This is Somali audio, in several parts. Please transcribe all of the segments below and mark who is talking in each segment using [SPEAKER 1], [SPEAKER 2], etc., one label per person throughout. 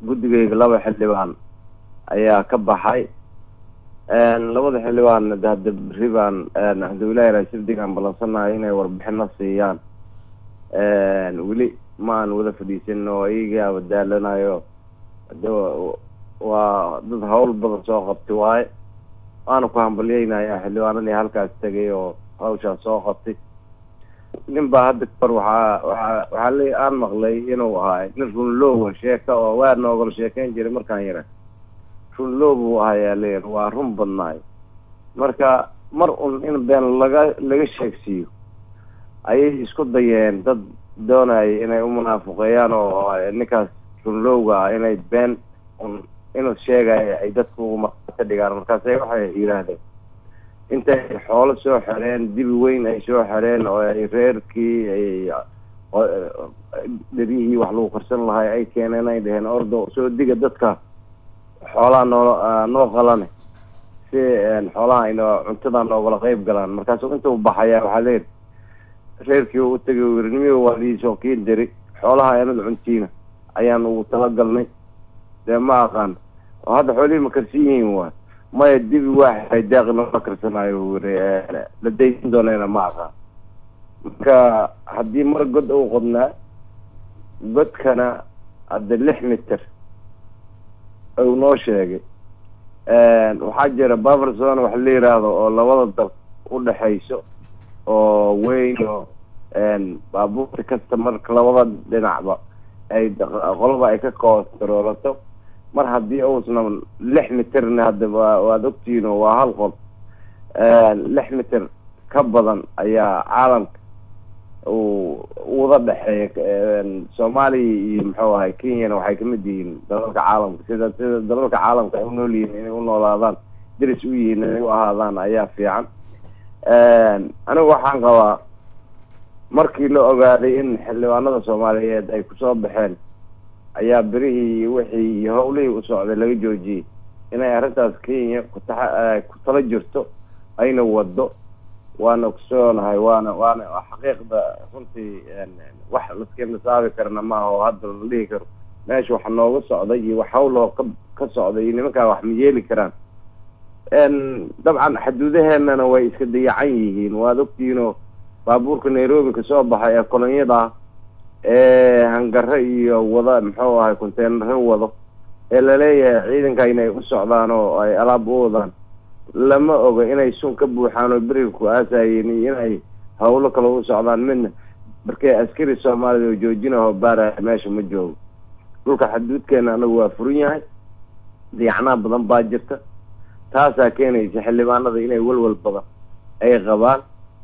[SPEAKER 1] guddigayga laba xildhibaan ayaa ka baxay labada xildhibaan hadda berri baan alxamdulilahi raasibdigaan balansanayo inay warbixino siiyaan weli ma aan wada fadhiisan oo iyagaa badaalanayo de waa dad hawl badan soo qabtay waaye waana ku hambalyeynaya xildhibaanadii halkaas tegay oo hawshaas soo qabtay nin baa hadda kor waxaa waaa waxaa le aan maqlay inuu ahay nin runloowa sheeka oo waa noogala sheekeyn jiray markaan yara runloow buu ahayaa leer waa run badnaay marka mar un in been laga laga sheegsiiyo ayay isku dayeen dad doonaya inay u munaafuqeeyaan oo ninkaas runlowga ah inay been un inuu sheegaya ay dadku ka dhigaan markaase waxay yidhaahdeen intay xoolo soo xereen dibi weyn ay soo xereen oo ay reerkii ay dheryihii wax lagu qarsan lahay ay keeneen ay dheheen ordo soo diga dadka xoolaha noo noo qalane si xoolaha ayno cuntada noogala qeyb galaan markaasu intuu baxayaa waxaa leeyihi reerkii u tagay u yiri nimiga waa liisoo kiin diri xoolaha anad cuntiina ayaan ugu talagalnay dee ma aqaan oo hadda xoolihii ma karsan yihiin waay maya dibi waa xeray daaqina la karsanaayo u yiri la daysan doonayna ma aqaan marka haddii mar god uu qodnaa godkana hadda lix mitir uu noo sheegay waxaa jira baverson wax la yiraahdo oo labada dal udhexayso oo weyn oo baabuurta kasta marka labada dhinacba ay qolaba ay ka koontaroolato mar haddii uusna lix mitirna hadda wa waad ogtihiin oo waa hal qol lix mitir ka badan ayaa caalamka uu wada dhexeeya soomaaliya iyo muxuu ahay kenyana waxay kamid yihiin dalalka caalamka sida sida dalalka caalamka ay unool yihiin inay u noolaadaan deris u yihiin inay u ahaadaan ayaa fiican anigu waxaan qabaa markii la ogaaday in xildhibaanada soomaaliyeed ay kusoo baxeen ayaa berihii iyo wixii iyo hawlihii u socday laga joojiyey inay arrintaas kenya kutaxa ku tala jirto ayna wado waana ogsoonahay waana waana xaqiiqda runtii wax laska misaabi karna maaha oo hadda la dhihi karo meesha wax nooga socday iyo wax hawlahoo ka ka socday iyo nimankaa wax ma yeeli karaan dabcan xaduudaheenana way iska dayacan yihiin waad ogtihiinoo baabuurka nairobi kasoo baxay ee kolonyada ee hangare iyo wada muxuu ahay containaro wado ee laleeyahay ciidanka inay u socdaan oo ay alaab u wadaan lama oga inay sun ka buuxaan oo beriga ku aasayeen iyo inay hawlo kale u socdaan midna markay askari soomaalida oo joojinaho baaraya meesha ma joogo dhulka xaduudkeena anagu waa furan yahay dayacnaa badan baa jirta taasaa keenaysa xildhibaanada inay walwal badan ay qabaan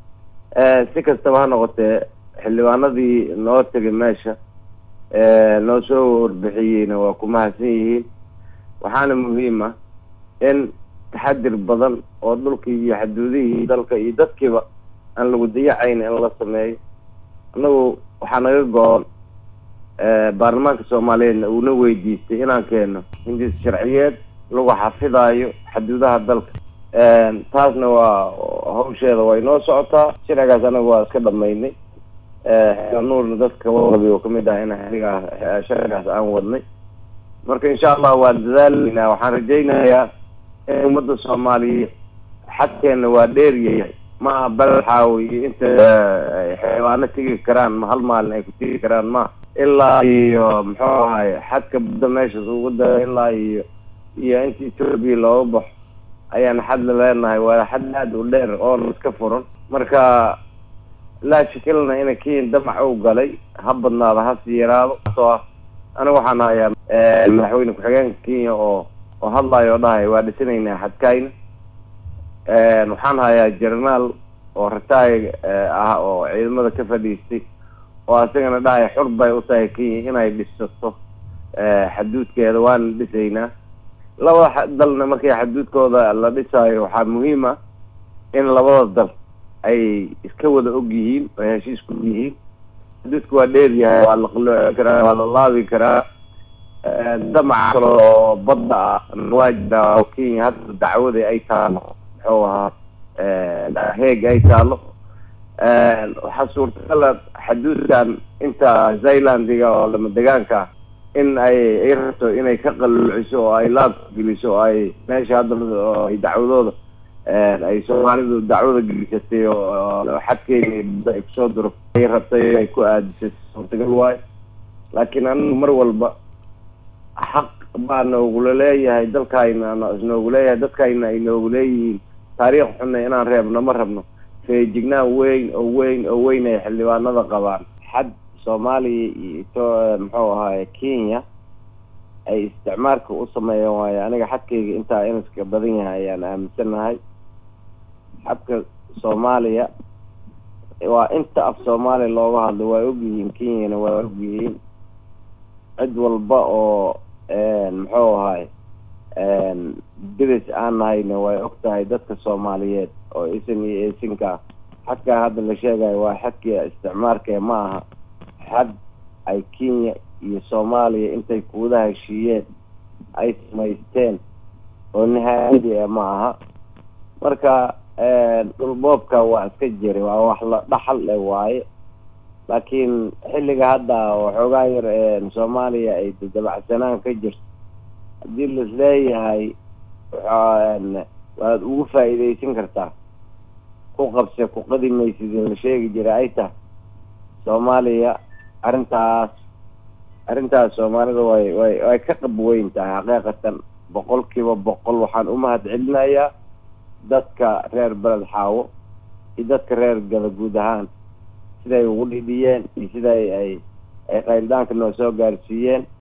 [SPEAKER 1] si kastaba ha noqotee xildhibaanadii noo tegay meesha noo soo warbixiyeyna waa ku mahadsan yihiin waxaana muhiim ah in taxadir badan oo dhulkii iyo xaduudihii dalka iyo dadkiiba aan lagu dayacayn in la sameeyo annagu waxaa naga go-on baarlamaanka soomaaliyeedna uuna weydiistay inaan keeno hindis sharciyeed lagu xafidaayo xaduudaha dalka taasna waa hawsheeda way noo socotaa sharcigaas anaga waa iska dhamaynay nuurna dadka warabi oo kamid ah in xiligaa sharcigaas aan wadnay marka insha allah waan dadaalaynaa waxaan rajaynayaa in ummadda soomaaliyeed xadkeena waa dheeryahay ma balxaaw iyo inta xeebaano tegi karaan ma hal maalin ay ku tegi karaan ma ilaa iyo muxuu ahay xadka badda meeshaas ugu da ilaa iyo iyo inta etoobiya looga baxo ayaan xadla leenahay waa xad aada u dheer oona iska furan marka laa shakilna ina kenya damac u galay ha badnaado hasi yaraado soo ah aniga waxaan hayaa madaxweyne ku-xigeenka kenya oo oo hadlayo oo dhahay waa dhisanaynaa xadkayna waxaan hayaa jarnaal oo rataay ah oo ciidamada ka fadhiistay oo asagana dhahay xur bay u tahay kenya inay dhisato xaduudkeeda waana dhisaynaa labada dalna markii xaduudkooda la dhisaayo waxaa muhiim ah in labada dal ay iska wada og yihiin oo heshiis ku yihiin xaduudka waa dheer yahay waa la qalooci karaa waa la laabi karaa damac kale oo badda ah waa jiraa oo kenya hadda dacwada ay taalo muxuu ahaa heeg ay taalo waxaa suurtagala xaduudkan inta zailandiga oo lama degaanka ah in ay ay rabto inay ka qalluuciso oo ay laabka geliso oo ay meesha hadda oo ay dacwadooda ay soomaalidu dacwada gelisatay oo xadkeena badda ay kusoo duro ay rabtay ay ku aadisay suurtagal waayo laakiin anigu mar walba xaq baa noogula leeyahay dalkayna noogu leeyahay dadkayna ay noogu leeyihiin taariikh xunna inaan reebno ma rabno feejignaan weyn oo weyn oo weyn ay xildhibaanada qabaan xad soomaaliya iyo to muxuu ahaaye kenya ay isticmaalka u sameeyeen waayo aniga xadkayga intaa inaska badan yahay ayaan aaminsanahay xadka soomaaliya waa inta af soomaaliya looga hadlo waa ogyihiin kenyana waa ogyihiin cid walba oo muxuu ahay diris aan nahayna way og tahay dadka soomaaliyeed oo isan iyo eesinka xadkaa hadda la sheegayo waa xadkii isticmaalkee ma aha xad ay kenya iyo soomaaliya intay kuwada heshiiyeen ay samaysteen oo nihaayadii e ma aha marka dhulboobka waa iska jiri waa wax la dhaxal le waaye laakiin xilliga hadda waxoogaa yar soomaaliya ay dabacsanaan ka jirto haddii laisleeyahay waad ugu faa'iidaysan kartaa ku qabse ku qadi maysid in la sheegi jira ay tahay soomaaliya arrintaas arrintaas soomaalida way way way ka qab weyn tahay xaqiiqatan boqol kiiba boqol waxaan u mahad celinayaa dadka reer beled xaawo iyo dadka reer gada guud ahaan siday ugu dhibiyeen iyo siday ay ay qayldaanka noo soo gaarsiiyeen